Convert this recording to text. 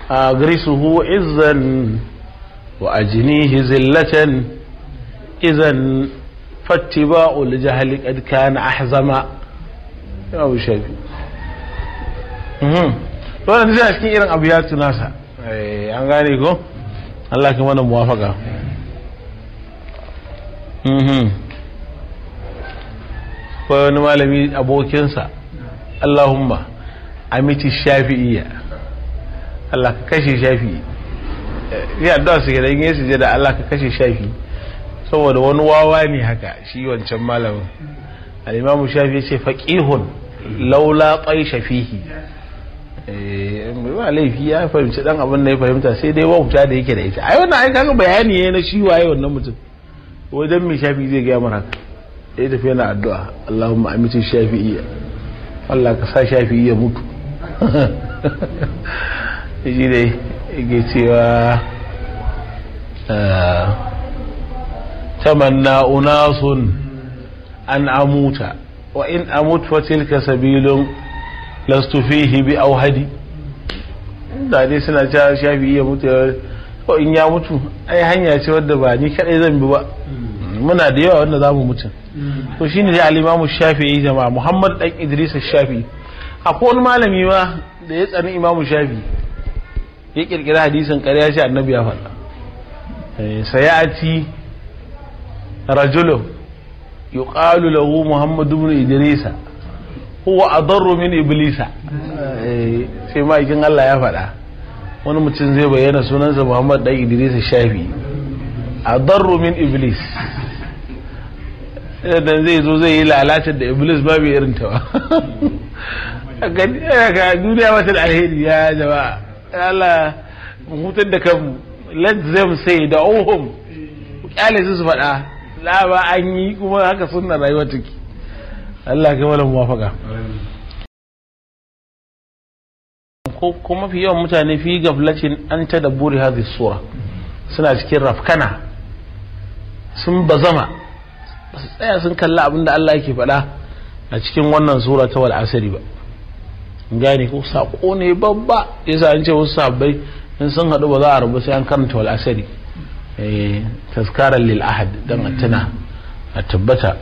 agrisuhu izzan wa ajnihi zillatan idan fattiba'ul jahli qad kana ahzama ya abu shafi mhm to wannan zai cikin irin abu ya tunasa eh an gane ko Allah ka mana muwafaka mhm ko wani malami abokinsa Allahumma amiti shafi'iyya Allah ka kashe shafi'i ya addu'a su gidan yin sujada Allah ka kashe shafi'i saboda wani wawa ne haka shi wancan malamin al'imamu shafi ce faƙihun laula ƙai shafihi ba laifi ya fahimci dan abin da ya fahimta sai dai wauta da yake da ita ai wannan ai kaga bayani ne na shi waye wannan mutum wajen mai shafi zai gaya mana haka ya tafi yana addu'a Allahumma amitin shafi'iyya Allah ka sa shafi'i ya mutu shi dai yake cewa tamanna unasun an amuta wa in amut fa tilka sabilun lastu fihi bi auhadi da dai suna cewa shafi ya mutu ko in ya mutu ai hanya ce wadda ba ni kadai zan bi ba muna da yawa wanda zamu mutu to shine dai al-Imam Shafi'i jama'a Muhammad dan Idris Shafi'i akwai wani malami ma da ya tsani Imam Shafi'i ya kirkira hadisin ƙarya shi annabi ya faɗa sayati rajulun yuqalu lahu Muhammad ibn Idrisa huwa adarru min iblisa sai ma'aikin Allah ya faɗa wani mutum zai bayyana sunansa Muhammad dan Idrisa Shafi adarru min iblis dan zai zo zai yi lalacin da iblis babu irin ta ba ga duniya wata da alheri ya jama'a Allah mu hutar da kanmu let them say da ohum kyale su su faɗa la ba an yi kuma haka sunna rayuwa take Allah ka wala muwafaka ko kuma fi yawan mutane fi gaflacin an ta dabburi hadhihi sura suna cikin rafkana sun bazama ba su tsaya sun kalla abinda Allah yake faɗa a cikin wannan sura ta wal asri ba gane ko sako ne babba yasa an ce wasu sabbai in sun haɗu ba za a rabu sai an karanta wal asri eh tazkaran lil ahad dan a tuna a tabbata